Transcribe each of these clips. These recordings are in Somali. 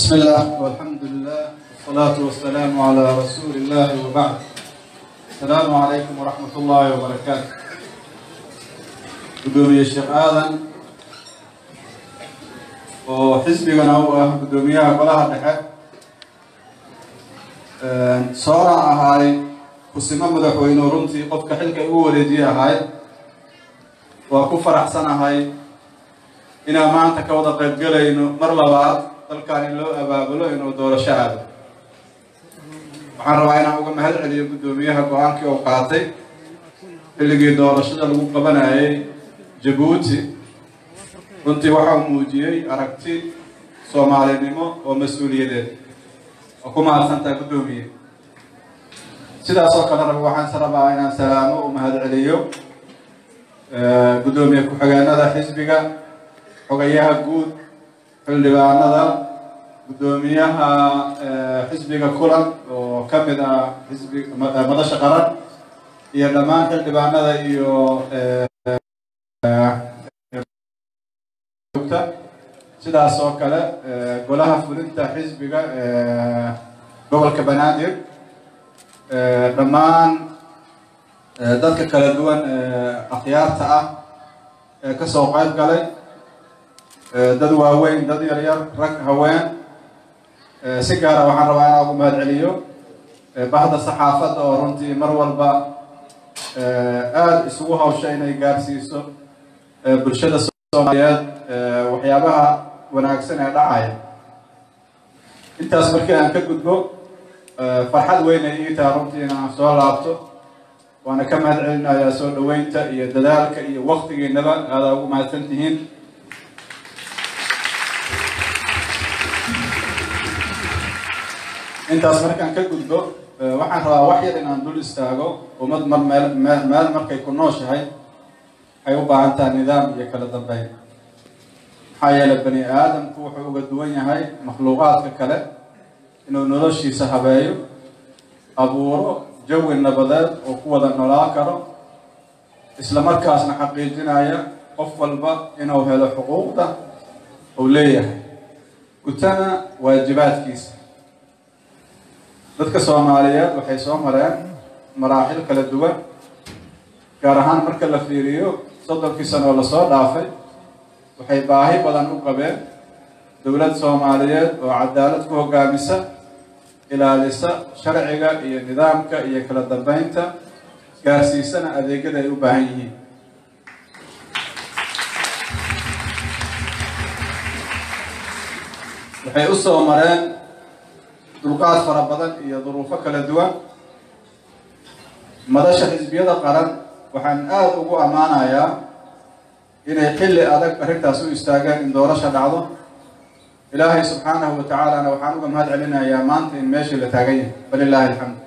بسم الله والحمد لله والصلاة والسلام على رسول الله وبعد السلام عليكم ورحمة الله وبركاته قدومي الشيخ آدم وحزبنا هو قدوميها قلها دحة صورة هاي kusimo madaxweyne runtii qofka xilka ugu wareejiye ahay waa ku faraxsanahay inaan maanta ka wada qaybgelayno mar labaad dalkan in loo abaabulo inuu doorasho aado waxaan rabaa inaan uga mahad celiyo guddoomiyaha go-aankii uu qaatay xilligii doorashada lagu qabanayay jabuuti runtii waxa uu muujiyey aragti soomaalinimo oo mas-uuliyadeed oo ku mahadsantaha guddoomiye sidaas oo kale rab waxaan rabaa inaan salaamo u mahad celiyo guddoomiye ku-xigeenada xisbiga xogayaha guud xildhibaanada guddoomiyaha xisbiga kulan oo ka mid ah xisbi madasha qaran iyo dhammaan xildhibaanada iyo sidaas oo kale golaha fulinta xisbiga gobolka banaadir dhammaan dadka kala duwan akhyaarta ah ee kasoo qayb galay dad waaweyn dad yar yar rag haween si gaara waxaan rabaa inaan ugu mahad celiyo bahda saxaafadda oo runtii mar walba aada isugu hawsha inay gaarsiiso bulshada soomaaliyeed waxyaabaha wanaagsan ee dhacaya intaas markii aan ka gudbo farxad weyn ay ii taha runtii inaan soo laabto waana ka mahad celinayaa soo dhaweynta iyo dadaalka iyo waktigiinaba aadaa ugu mahadsan tihiin intaas markaan ka gudbo waxaan rabaa wax yar inaan dul istaago ummad mar meel meel meel markay ku nooshahay waxay u baahan taha nidaam iyo kala dambeyn maxaa yeelay bani aadamku wuxuu uga duwan yahay makhluuqaadka kale inuu noloshiisa habeeyo abuuro jawi nabadeed oo ku wada nolaa karo isla markaasna xaqiijinaya qof walba inuu helo xuquuqda uu leeyahay gutana waajibaadkiisa dadka soomaaliyeed waxay soo mareen maraaxil kala duwan gaar ahaan marka la fiiriyo soddonkii sano oo lasoo dhaafay waxay baahi badan u qabeen dowlad soomaaliyeed oo cadaalad ku hogaamisa ilaalisa sharciga iyo nidaamka iyo kala dambeynta gaarsiisana adeegyada ay u baahan yihiin waxay u soo mareen dulqaad fara badan iyo duruufo kala duwan madasha xisbiyada qaran waxaan aada ugu ammaanayaa inay xilli adag arrintaas u istaageen in doorasha dhacdo ilaahay subxaanahu wa tacaalana waxaan uga mahad celinayaa maanta in meeshii la taagan yahay falilaahi alxamd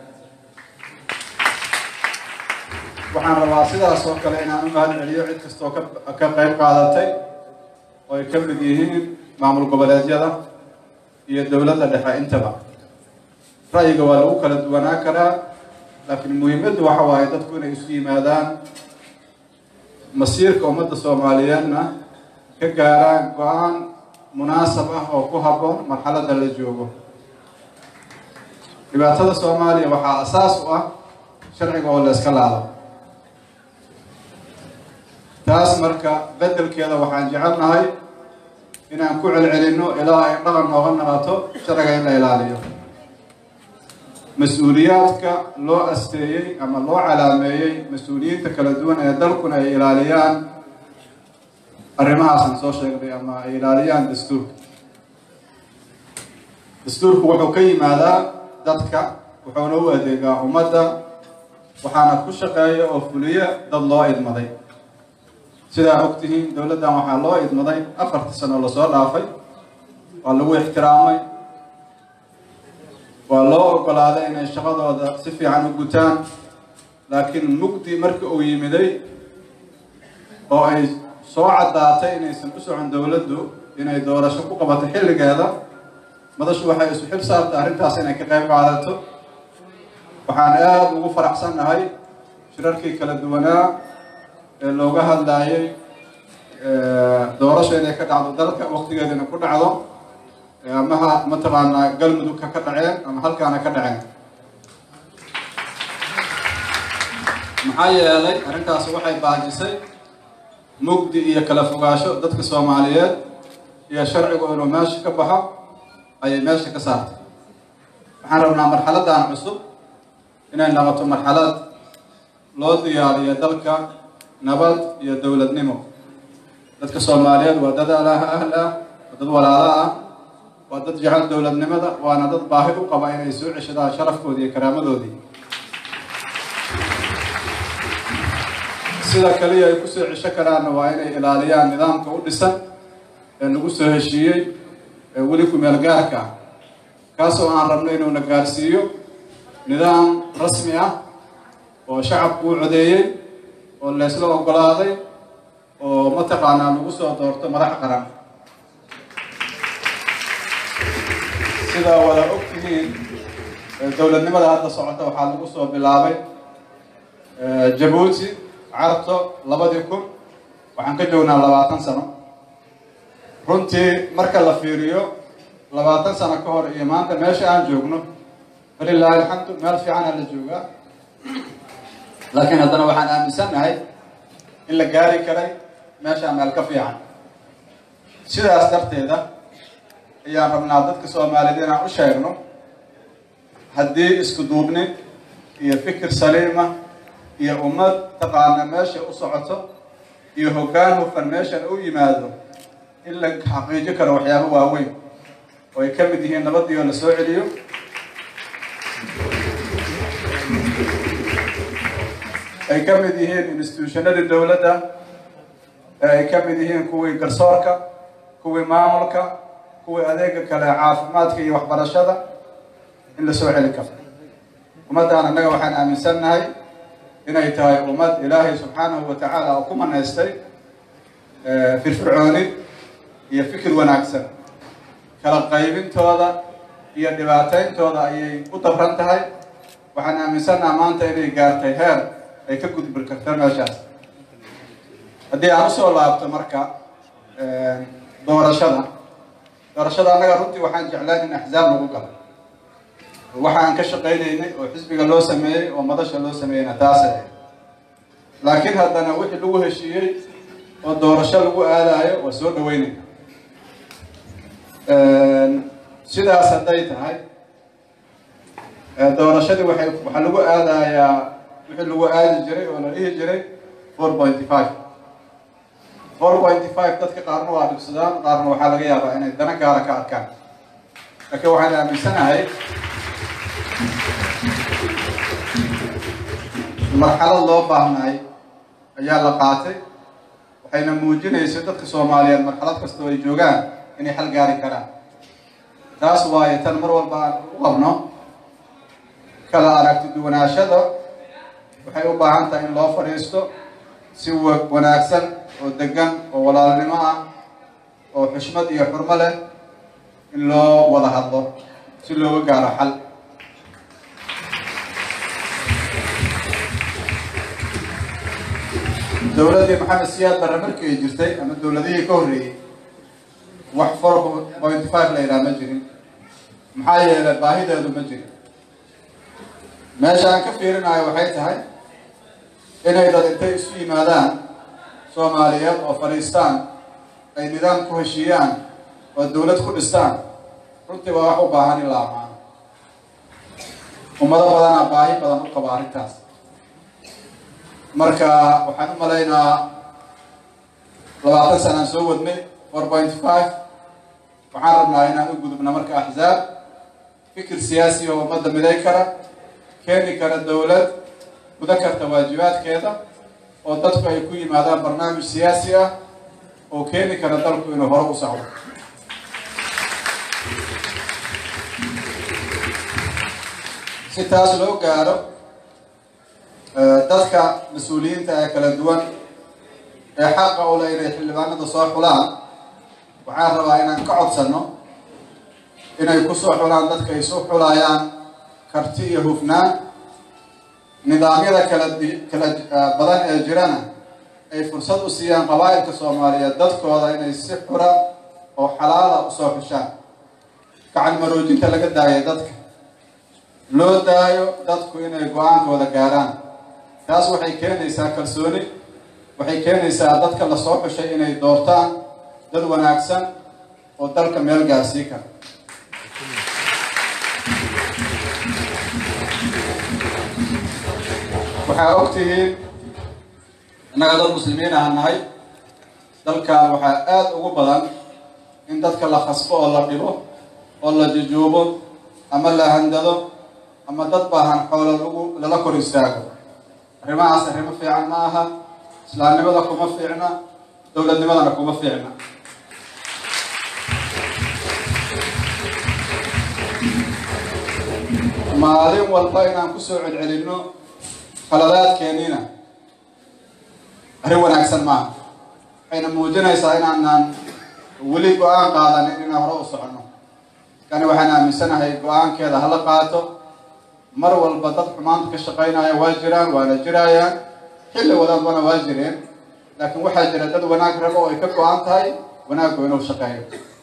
waxaan rabaa sidaas oo kale inaan u mahad celiyo cid kastoo ka ka qayb qaadatay oo ay ka mid yihiin maamul goboleedyada iyo dowladda dhexe intaba ra'yiga waa lagu kala duwanaa karaa laakiin muhiimaddu waxa waaye dadku inay isu yimaadaan masiirka ummadda soomaaliyeedna ka gaaraan go-aan munaasab ah oo ku habboon marxaladda la joogo dhibaatada soomaaliya waxaa asaas u ah sharciga oo la iska laado taas marka beddelkeeda waxaan jecelnahay inaan ku celcelinno ilaa ay dhaqan nooga naqato sharciga in la ilaaliyo mas-uuliyaadka loo asteeyey ama loo calaameeyey mas-uuliyiinta kala duwan ee dalkuna ay ilaaliyaan arrimahaasaan soo sheegnay ama ay ilaaliyaan dastuurka dastuurku wuxuu ka yimaadaa dadka wuxuuna u adeegaa ummadda waxaana ku shaqeeya oo fuliya dad loo idmaday sidaa og tihiin dowladdan waxaa loo idmaday afartii sano lasoo dhaafay waa lagu ixtiraamay waa loo ogolaaday inay shaqadooda si fiican u gutaan laakiin mugdi marka uu yimiday oo ay soo caddaatay inaysan u socon dowladdu inay doorasho ku qabato xilligeeda madashu waxay isu xil saartay arrintaas inay ka qayb qaadato waxaan aada ugu faraxsannahay shirarkii kala duwanaa ee looga hadlaayay doorasho inay ka dhacdo dalka waktigeedana ku dhacdo amaha mataqaanaa galmudug ka ka dhaceen ama halkaana ka dhaceen maxaa yeelay arrintaasi waxay baajisay mugdi iyo kala fogaasho dadka soomaaliyeed iyo sharcigu inuu meesha ka baxo ayay meesha ka saartay waxaan rabnaa marxaladdan cusub inay noqoto marxalad loo diyaariyo dalka nabad iyo dowladnimo dadka soomaaliyeed waa dad alaha ahl ah waa dad walaalo ah waa dad jecel dowladnimada waana dad baahi u qaba inay soo ceshadaan sharafkoodii iyo karaamadoodii sida kaliya ay kusoo cesho karaanna waa inay ilaaliyaan nidaamka u dhisan ee lagu soo heshiiyey ee weli ku-meel gaarka ah kaasoo aan rabno inuuna gaarsiiyo nidaam rasmi ah oo shacabku u codeeyey oo leysla oggolaaday oo mataqaanaa lagu soo doorto madax qaran sidaa wada og tihiin dowladnimada hadda socota waxaa lagu soo bilaabay jabuuti carto labadii kun waxaan ka joognaa labaatan sano runtii marka la fiiriyo labaatan sano ka hor iyo maanta meesha aan joogno falilaahi alxamdu meel fiicanaa la joogaa laakiin haddana waxaan aaminsannahay in la gaari karay meeshaa meel ka fiican sidaas darteeda ayaan rabnaa dadka soomaaliyed inaan u sheegno haddii isku duubni iyo fikir saliima iyo ummad taqaana meesha u socoto iyo hoggaan hufan meeshan u yimaado in la xaqiijo karo waxyaabo waaweyn oo ay ka mid yihiin nabadii oo la soo celiyo ay ka mid yihiin instituushonadii dowladda ee ay ka mid yihiin kuwii garsoorka kuwii maamulka kuwii adeega kale caafimaadka iyo waxbarashada in la soo celi karo ummaddan annaga waxaan aaminsannahay inay tahay ummad ilaahay subxaanahu wa tacaala oo ku manaystay firfircooni iyo fikir wanaagsan kala qaybintooda iyo dhibaatayntooda ayay u dabran tahay waxaan aaminsannaha maanta inay gaartay heer ay ka gudbi karta meeshaas haddii aan usoo laabto marka doorashada doorashada annaga runtii waxaan jeclaan in axzaab lagu galo waxa aan ka shaqaynaynay oo xisbiga loo sameeyey oo madasha loo sameeyeyna taasa laakiin haddana wixii lagu heshiiyey oo doorasho lagu aadaayo waa soo dhaweynayna sidaas hadday tahay doorashadii waxay waxaa lagu aadayaa wixii lagu aadi jiray oo la dhihi jiray four pointy five four pointy five dadka qaarna waa dhibsadaan qaarna waxaa laga yaabaa inay dana gaara ka arkaan laakiin waxaan aaminsanahay marxalad loo baahnaay ayaa la qaatay waxayna muujinaysay dadka soomaaliyeed marxalad kastoo ay joogaan inay xal gaari karaan taas waayo tan mar walba aan u qabno kala aragti duwanaashada waxay u baahan tahay in loo fadhiisto si wanaagsan oo degan oo walaalnimo ah oo xushmad iyo xurmo leh in loo wada hadlo si looga gaaro xal dowladdii maxamed siyaad barre markii ay jirtay ama dowladihii ka horreeyey wax four pointy five la yidhaha ma jirin maxaa yeelay baahideedu ma jirin meesha aan ka fiirinayo waxay tahay inay dad intay isu yimaadaan soomaaliyeed oo fadhiistaan ay nidaam ku heshiiyaan oo dowlad ku dhistaan runtii waa wax u baahan in la amaano ummado badanaa baahi badan u qaba arrintaas marka waxaan u malaynaa labaatan sanaan soo wadnay four point five waxaan rabnaa inaan u gudubna marka axzaab fikir siyaasi oo ummadda miday kara keeni kara dowlad guda karta waajibaadkeeda oo dadku ay ku yimaadaan barnaamij siyaasi ah oo keeni kara dalku inuu hore u socdo si taas loo gaaro dadka mas-uuliyiinta ee kala duwan ee xaqa u leh inay xildhibaanada soo xulaan waxaan rabaa inaan ka codsano inay kusoo xulaan dadka ay soo xulayaan karti iyo hufnaan nidaamyada kala kala badan ee jirana ay fursad u siiyaan qabaa'ilka soomaaliyeed dadkooda inay si xura oo xalaala usoo xushaan gacan maroojinta laga daayo dadka loo daayo dadku inay go-aankooda gaaraan taas waxay keenaysaa kalsooni waxay keenaysaa dadka lasoo xushay inay doortaan dad wanaagsan oo dalka meel gaarsii kara waxaa og tihiin innaga dad muslimiin aha nahay dalkan waxaa aada ugu badan in dadka la khasbo oo la dhibo oo la jujuubo ama la handado ama dad baahan xoolo lagu lala kor istaago arrimahaas arrimo fiican ma aha islaamnimada kuma fiicna dowladnimadana kuma fiicna maalin walba inaan kusoo celcelinno khaladaadkeeniina arrin wanaagsan maaha waxayna muujinaysaa inaanaan weli go-aan qaadanin inaan hore u soconno kani waxaan aaminsanahay go-aankeeda hala qaato mar walba dad xumaanta ka shaqaynaya waa jiraan waana jiraayaan xilli wadaadbana waa jireen laakiin waxaa jira dad wanaag rabo oo ay ka go-an tahay wanaaggu inuu shaqeeyo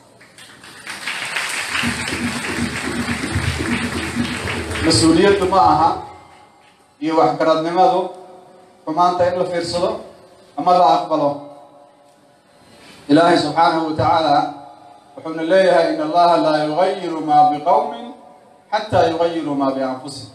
mas-uuliyaddu ma aha iyo waxgaradnimadu xumaanta in la fiirsado ama la aqbalo ilaahay subxaanahu wa tacaala wuxuuna leeyahay in allaha laa yugayiru maa biqowmin xataa yugayiru maa bianfusihim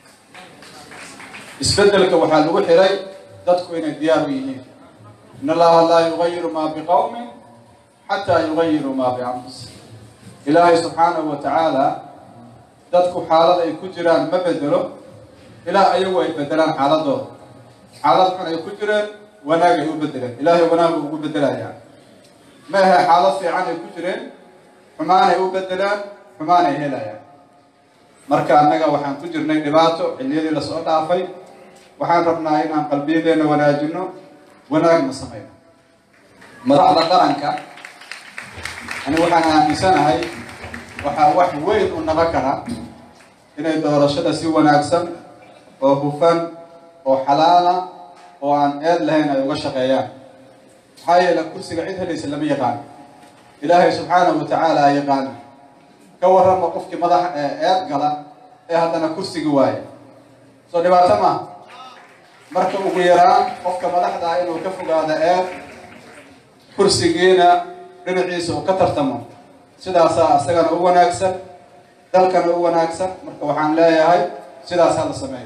isbedelka waxaa lagu xiray dadku inay diyaar u yihiin in allaha laa yugayiru maa biqowmin xataa yugayiru maa bianfusihim ilaahay subxaanahu wa tacaala dadku xaalad ay ku jiraan ma bedelo ilaa ayagu ay bedelaan xaaladooda xaalad xun ay ku jireen wanaag ay u bedeleen ilaahay wanaagu ugu bedelayaa ma ahe xaalad fiican ay ku jireen xumaanay u bedelaan xumaanay helayaan marka annaga waxaan ku jirnay dhibaato xilliyadii lasoo dhaafay waxaan rabnaa inaan qalbiyadeenna wanaajino wanaagna samayno madaxda qaranka ani waxaan aaminsanahay waxaa wax weyn u naqon karaa inay doorashada si wanaagsan oo hufan oo xalaala oo aan eed lahayn ay uga shaqeeyaan maxaa yeele kursiga cid helaysa lama yaqaano ilaahay subxaanahu wa tacaala yaqaana ka warrama qofkii madax eed gala ee haddana kursigi waaya soo dhibaato maaha marka ugu yaraan qofka madaxda ah inuu ka fogaado eed kursigiina dhinaciisa uu ka tartamo sidaasaa isagana u wanaagsan dalkana u wanaagsan marka waxaan leeyahay sidaas hala sameeyo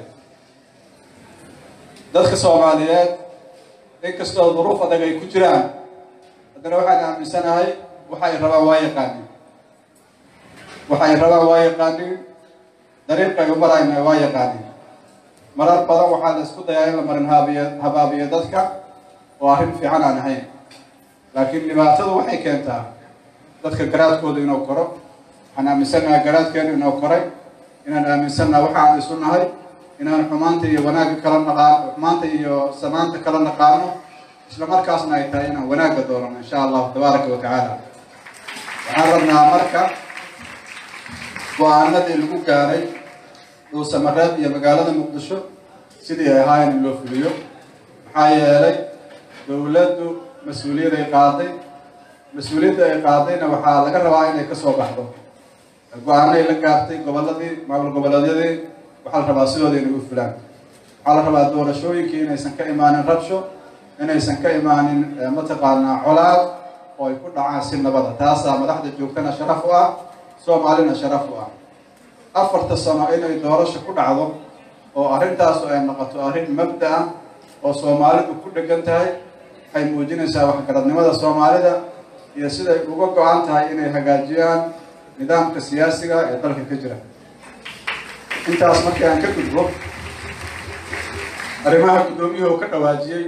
dadka soomaaliyeed inkastoo duruuf adag ay ku jiraan haddana waxaan aaminsanahay waxay rabaan waa yaqaanin waxay rabaan waa yaqaanin dariiqay u marayna waa yaqaanin marar badan waxaa la isku dayaa in la marin haabiyo habaabiyo dadka oo arrin fiican aan ahayn laakiin dhibaatadu waxay keentaa dadka garaadkooda inuu koro waxaan aaminsannaha garaadkeenu inuu koray inaan aaminsannaha waxaan isu nahay inaan xumaanta iyo wanaagga kala naqaano xumaanta iyo samaanta kala naqaano isla markaasna ay tahay inaan wanaagga doorano insha allahu tabaaraka wa tacaala waxaan rabnaa marka go-aanadii lagu gaaray dhuusamareeb iyo magaalada muqdisho sidii ay ahaayeen in loo fuliyo maxaa yeelay dowladdu mas-uuliyad ay qaaday mas-uuliyadda ay qaadayna waxaa laga rabaa inay kasoo baxdo go-aanay la gaartay goboladii maamul goboleedyadii waxaa la rabaa sidooda inay u fulaan waxaa la rabaa doorashooyinkii inaysan ka imaanin rabsho inaysan ka imaanin mataqaanaa colaad oo ay ku dhacaan si nabada taasaa madaxda joogtana sharaf u ah soomaalina sharaf u ah afarta sano inay doorasho ku dhacdo oo arrintaasu ay noqoto arrin mabda ah oo soomaalidu ku dhegan tahay waxay muujinaysaa waxgaradnimada soomaalida iyo siday uga go-an tahay inay hagaajiyaan nidaamka siyaasiga ee dalka ka jira intaas markii aan ka gudbo arrimaha guddoomiyuhu ka dhawaajiyey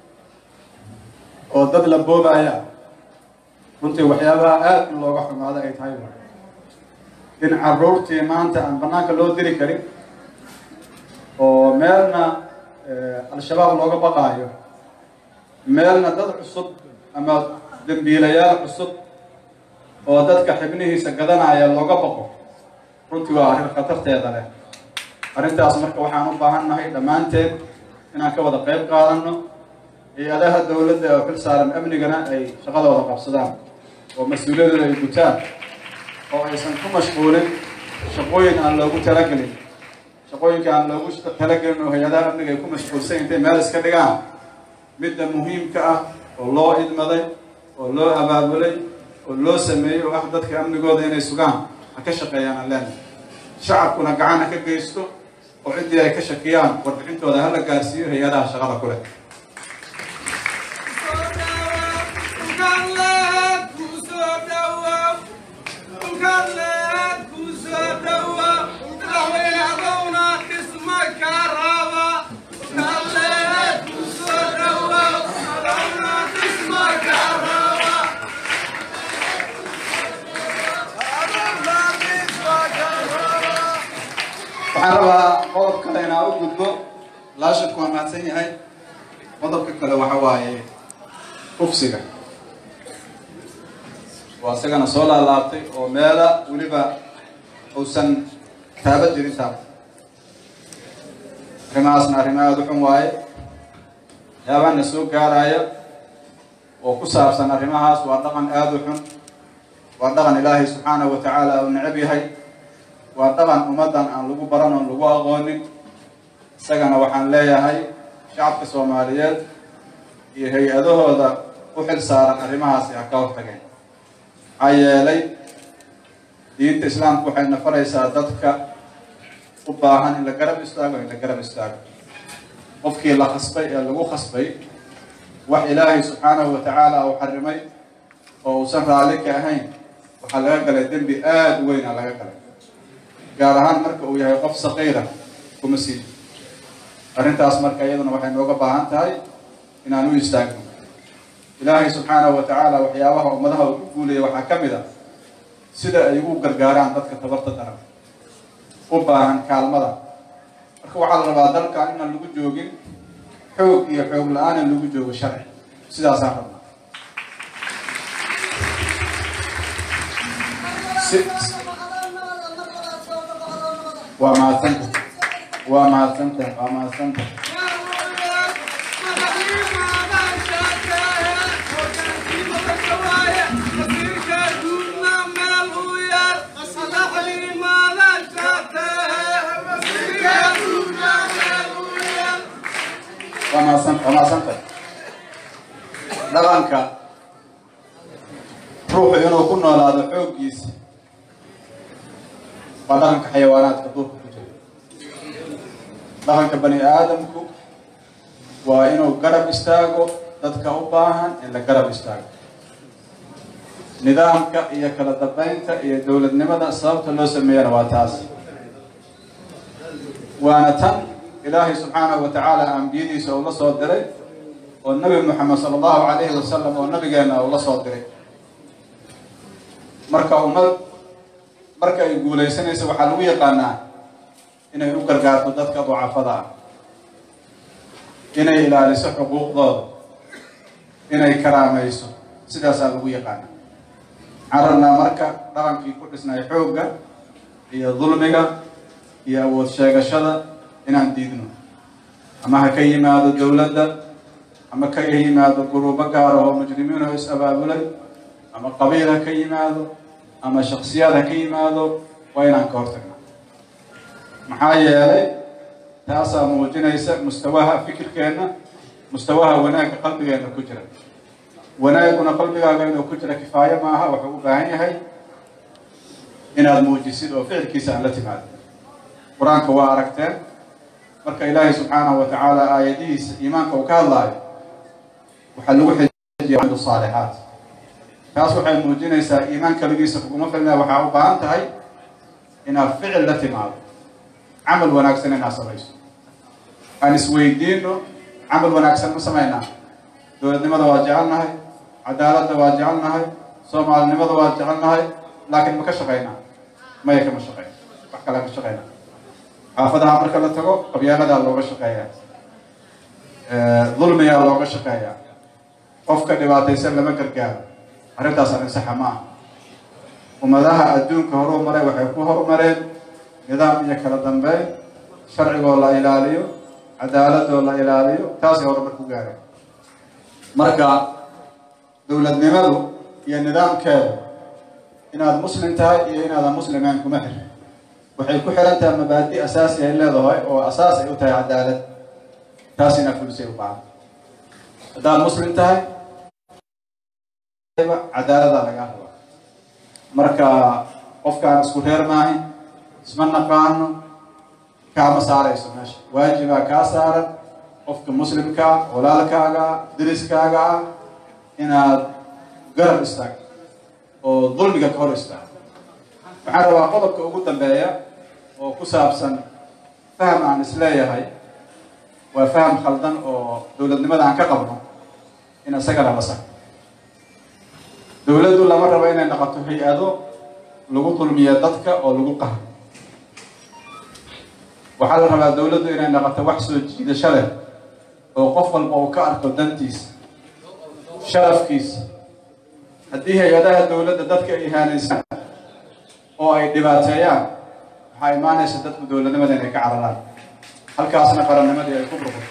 oo dad la boobaya runtii waxyaabaha aada in looga xumaado ay tahay in caruurtii maanta aan banaanka loo diri karin oo meelna al-shabaab looga baqaayo meelna dad cusub ama dambiilayaal cusub oo dadka xibnihiisa gadanaya looga baqo runtii waa arrin khatarteeda leh arrintaas marka waxaan u baahan nahay dhammaanteed inaan ka wada qayb qaadano hay-adaha dowladda oo xil saaran amnigana ay shaqadooda qabsadaan oo mas-uuliyadooda ay gutaan oo aysan ku mashquulin shaqooyin aan loogu talagelin shaqooyinka aan loogu talagelin oo hay-adaha amniga ay ku mashquulsan intay meel iska dhigaan midda muhiimka ah oo loo idmaday oo loo abaabulay oo loo sameeyey oo ah dadka amnigooda inay sugaan ha ka shaqeeyaan aan leenahay shacabkuna gacan ha ka geysto oo ciddii ay ka shakiyaan warbixintooda hala gaarsiiyo hay-adaha shaqada ku leh waxaan rabaa qodob kale inaa u gudbo laashadku waa mahadsan yahay qodobka kale waxa waaye ufsiga waa isagana soo laalaabtay oo meela weliba uusan taaba jirin taaba arrimahaasna arrimo aada u xun waaye waxyaabaana soo gaaraya oo ku saabsan arrimahaas waa dhaqan aada u xun waa dhaqan ilaahay subxaanahu wa tacaala uu necab yahay waa dhaqan ummaddan aan lagu baran oon lagu aqoonin isagana waxaan leeyahay shacabka soomaaliyeed iyo hay-adahooda u xil saaran arrimahaasi ha ka hortageen maxaa yeelay diinta islaamku waxay nafaraysaa dadka u baahan in la garab istaago in la garab istaago qofkii la khasbay ee lagu khasbay wax ilaahay subxaanahu wa tacaala uu xarimay oo uusan raalli ka ahayn waxaa laga galay dembi aada u weyn a laga galay gaar ahaan marka uu yahay qof saqiira kuma sii arrintaas marka iyaduna waxay nooga baahan tahay inaan u istaagno ilaahay subxaanahu wa tacaala waxyaabaha ummadaha uu ku guulaya waxaa ka mid a sida ay ugu gargaaraan dadka tabarta daran u baahan kaalmada marka waxaa la rabaa dalkan inaan lagu joogin xoog iyo xoog la-aan in lagu joogo sharci sidaasaan rabnaa waa mahadsanta waa mahadsanta waa mahadsanta waa mahadsanta waa mahadsanta dhaqanka ruuxu inuu ku noolaado xooggiisa waa dhaqanka xayawaanaadka duurka ku jira dhaqanka bani aadamku waa inuu garab istaago dadka u baahan in la garab istaago nidaamka iyo kala dambeynta iyo dowladnimada sababta loo sameeyana waa taas waana tan ilaahay subxaanahu wa tacaala ambiyadiisa uu la soo diray oo nabi moxamed sala allahu calayhi wasalam oo nabigeena uu la soo diray marka ummad marka ay guulaysanayso waxaa lagu yaqaanaa inay u gargaarto dadka ducafada ah inay ilaaliso xuquuqdooda inay karaamayso sidaasaa lagu yaqaana waxaan rabnaa marka dhaqankii ku dhisnay xoogga iyo dulmiga iyo awood sheegashada inaan diidno ama ha ka yimaado dowladda ama ka yimaado guruubo gaar oo mujrimiin oo is-abaabulay ama qabiil ha ka yimaado ama shaksiyaad ha ka yimaado waa inaan ka hortagna maxaa yeelay taasaa muujinaysa mustawaha fikirkeenna mustawaha wanaagga qalbigeenna ku jira wanaaguna qalbigaaga inuu ku jira kifaayo maaha wuxuu u baahan yahay inaad muujisid oo ficilkiisa aan la timaado qur-aanka waa aragteen marka ilaahay subxaanahu wa tacaala aayadihiisa iimaanka uu ka hadlaayo waxaa lagu xejiya saalixaat taas waxay muujinaysaa iimaan kaligiisa kuguma filna waxaa u baahan tahay inaad ficil la timaado camal wanaagsan inaad samayso aan isweydiino camal wanaagsan ma samaynaa dowladnimada waa jecelnahay cadaaladda waa jecelnahay soomaalinimada waa jecelnahay laakiin ma ka shaqaynaa maya kama shaqeyna wax kale ka shaqeyna xaafadaha marka la tago qabyaaladaa looga shaqeeyaa dulmigaa looga shaqeeyaa qofka dhibaataysan lama gargaaro arrintaas arrin saxa ma ah ummadaha adduunka horuu maray waxay ku horumareen nidaam iyo kala dambeyn sharcigoo la ilaaliyo cadaaladoo la ilaaliyo taasay horumar ku gaareen marka dowladnimadu iyo nidaamkeedu inaad muslim tahay iyo inaadan muslimayn kuma xir waxay ku xiran tahay mabaadi asaasi ay leedahay oo asaas ay u tahay cadaalad taas inaad fulisay u baahan haddaad muslim tahay cadaalada lagaa rabaa marka qofkaan isku reer maahin isma naqaano kaama saarayso meesha waajibaa kaa saaran qofka muslimkaa walaalkaaga deriskaaga ah inaad garab istaagto oo dulmiga ka hor istaagto waxaan rabaa qodobka ugu dambeeya oo ku saabsan faham aan isleeyahay waa faham khaldan oo dowladnimada aan ka qabno in isagana la saxo dowladdu lama rabo inay noqoto hay-ado lagu dulmiya dadka oo lagu qaho waxaa la rabaa dowladdu inay noqoto wax soo jiidasho leh oo qof walba uu ka arko dantiisa sharafkiisa haddii hay-adaha dowladda dadka ay ihaanaysaan oo ay dhibaateeyaan waxaa imaanaysa dadku dowladnimada inay ka cararaan halkaasna qarannimadii ay ku burburto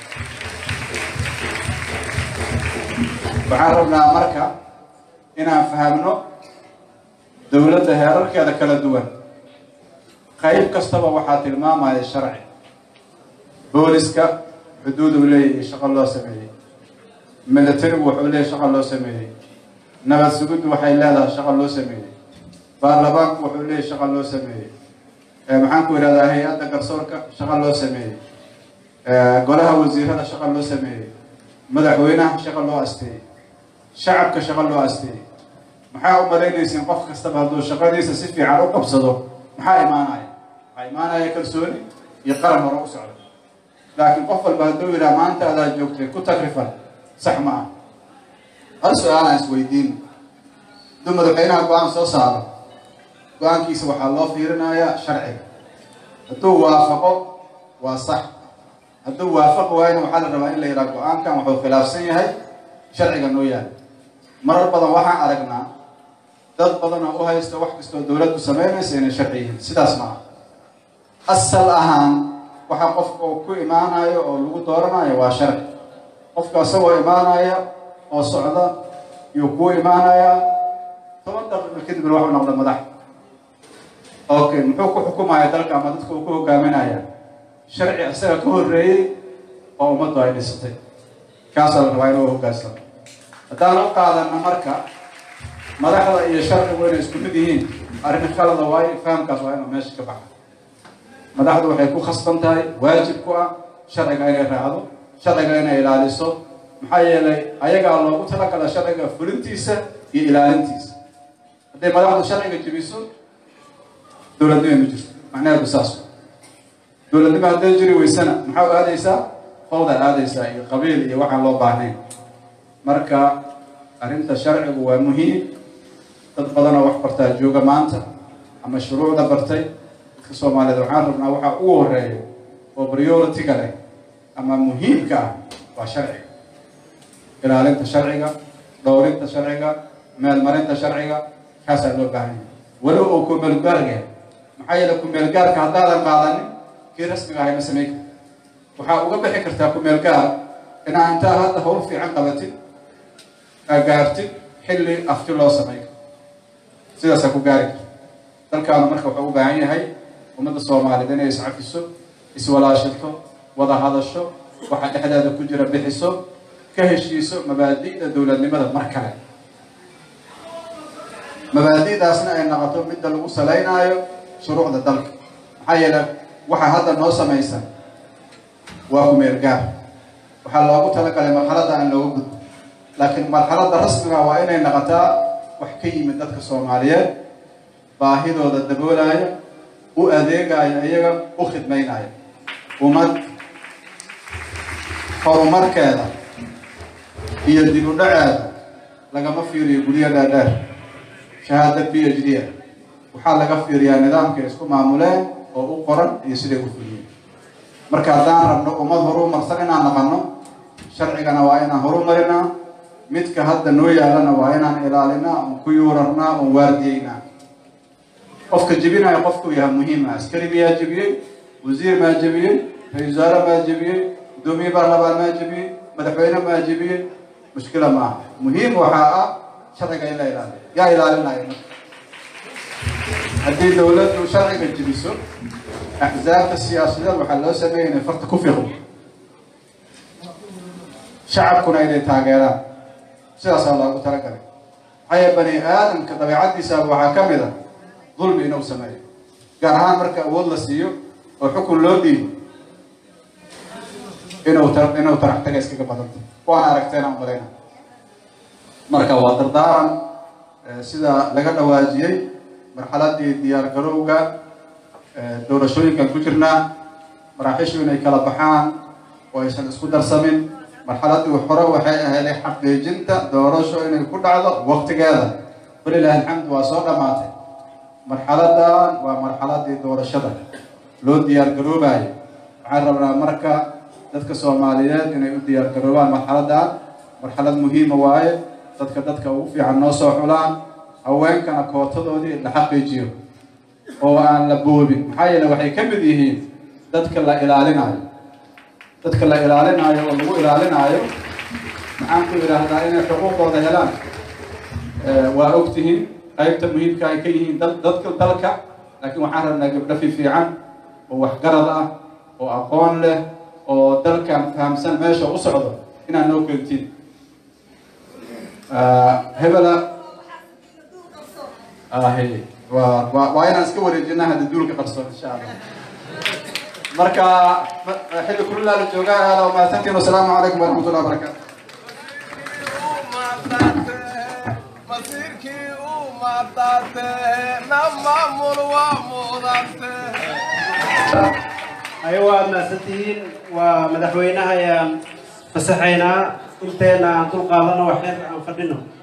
waxaan rabnaa marka inaan fahamno dowladda heerarkeeda kala duwan qayb kastaba waxaa tilmaamaya sharci booliska xuduud uu leeyahay shaqo loo sameeyey militarigu wuxuu leeyahay shaqo loo sameeyey nabad suguddu waxay leedahay shaqo loo sameeyey baarlamaanku wuxuu leeyahay shaqo loo sameeyey maxaan ku idhahdaa hay-adda garsoorka shaqo loo sameeyey golaha wasiirada shaqo loo sameeyey madaxweynaha shaqo loo asteeyey shacabka shaqo loo asteeyey maxaa u malaynaysiin qof kastaba hadduu shaqadiisa si fiican u qabsado maxaa imaanaya waxaa imaanaya kalsooni iyo qaran hore u socda laakiin qof walba hadduu yidhaha maanta adaa joogtay ku takrifan sax ma ah hal su-aalaan isweydiin hadduu madaxweynaha go-aan soo saaro go-aankiisa waxaa loo fiirinayaa sharciga hadduu waafaqo waa sax hadduu waafaqi waayna waxaa la rabaa in la yidhaha go-aankan wuxuu khilaafsan yahay sharciga noo yaala marar badan waxaan aragnaa dad badan oo u haysta wax kastoo dowladdu samaynaysa inay sharci yihiin sidaas ma aha asal ahaan waxaa qofka uu ku imaanayo oo lagu dooranayo waa sharci qofka isagoo imaanaya oo socda yuu kuu imaanayaa toban daqiiqo kadibna waxu noqda madax okay muxuu ku xukumaya dalka ama dadka uu ku hogaaminaya sharci isaga ka horreeyey oo ummaddu ay dhisatay kaasaa la rabaa inuu hoggaansamo haddaan u qaadana marka madaxda iyo sharcigu inay isku mid yihiin arrin khalada waayo fahamkaas waa inuu meesha ka baxa madaxdu waxay ku khasban tahay waajib ku ah sharciga inay raacdo sharciga inay ilaaliso maxaa yeelay ayagaa loogu talagala sharciga fulintiisa iyo ilaalintiisa hadday madaxdu sharciga jebiso dowladnimo ma jirto macnaheedu saas dowladnimo hadday jiri weysana maxaa u aadaysaa fawda aadaysaa iyo qabiil iyo waxaan loo baahnayn marka arrinta sharcigu waa muhiim dad badanoo wax bartaa jooga maanta ama shuruucda bartay dadka soomaaliyeed waxaan rabnaa waxaa ugu horeeya oo priority-ga leh ama muhiimka ah waa sharciga ilaalinta sharciga dhowrinta sharciga meelmarinta sharciga kaasaa loo baahan yahay walow oo kumeelgaarga maxaa yeele kumeelgaarka haddaadan qaadanin kii rasmiga ahay ma samayn karta waxaa uga bixi kartaa kumeelgaar inaa intaa hadda hawl fiican qabatid gaartid xilli afti loo samay sidaasaa ku gaari karta dalkaanu marka wuxuu u baahan yahay ummadda soomaaliyeed inay iscafiso iswalaashato wada hadasho waxa dhexdeeda ku jira bixiso ka heshiiso mabaadi'da dowladnimada mar kale mabaadi'daasna ay noqoto midda lagu salaynaayo shuruucda dalka maxaa yeele waxa hadda noo samaysan waa kumeelgaar waxaa loogu talagalay marxaladda aan looga gudbo laakiin marxaladda rasmiga waa inay noqotaa wax ka yimid dadka soomaaliyeed baahidooda daboolaya u adeegaya iyaga u khidmaynaya ummad horumarkeeda iyo dib u dhaceeda lagama fiiriyo guryo dhaadheer shahaada b h d a waxaa laga fiiriyaa nidaamkay isku maamuleen oo u qoran iyo siday u fuliyeen marka haddaan rabno ummad horumarsan inaan naqano sharcigana waa inaan horumarinaa midka hadda noo yaalana waa inaan ilaalinaa oon ku yuurarnaa oon waardiyeynaa qofka jebinaya qofkuu yahay muhiima askari miyaa jebiyey wasiir maa jebiyey ra-isul wasaare maa jebiyey guddoomiye baarlamaan maa jebiyey madaxweyne maa jebiyey mushkila maaha muhiim waxaa ah sharciga in la ilaaliyo yaa ilaalinaya marka haddii dowladdu sharciga jibiso axsaabta siyaasadeed waxaa loo sameeyay inay farta ku fiiqdo shacabkuna inay taageeraan sidaasaa loogu talagalay maxaa yeele bani aadamka dabeecaddiisa waxaa ka mid a dulmi inuu sameeyo gaar ahaan marka awood la siiyo oo xukun loo dhiibo inuu tar inuu tarax taga iskaga badanta waana aragteen aan malayna marka waa dardaaran sida laga dhawaajiyey marxaladii diyaar garowga doorashooyinkan ku jirnaa maraaxiishu inay kala baxaan oo aysan isku darsamin marxaladii hore waxay ahayd xaqiijinta doorasho inay ku dhacdo waqtigeeda walilahi alxamdu waa soo dhammaatay marxaladan waa marxaladii doorashada loo diyaar garoobayo waxaan rabnaa marka dadka soomaaliyeed inay u diyaar garoobaan marxaladan marxalad muhiima waaye dadka dadka ugu fiican noo soo xulaan haweenkana kootadoodii la xaqiijiyo oo aan la boobin maxaa yeele waxay ka mid yihiin dadka la ilaalinayo dadka la ilaalinayo oo lagu ilaalinaayo maxaan ku idhaahdaa inay xuquuqooda helaan waa ogtihiin qaybta muhiimka ay ka yihiin dadka dalka laakiin waxaan rabnaa gabdho fi fiican oo waxgarad ah oo aqoon leh oo dalkan fahamsan meesha u socdo inaad noo keentiin hebela ahe waa waa waa inaan iska wareejinaa hadda duulka qarsoon insha allah marka xilli kulilaa la joogaa aada waa mahadsantiin wasalaamu calaykum waraxmatullahi wabarakaatu masiirkii u maadaate na maamul waa muudante ayo waad mahadsantihiin waa madaxweynaha ayaan fasaxaynaa inteena aan dul qaadano waxyar aan fadhino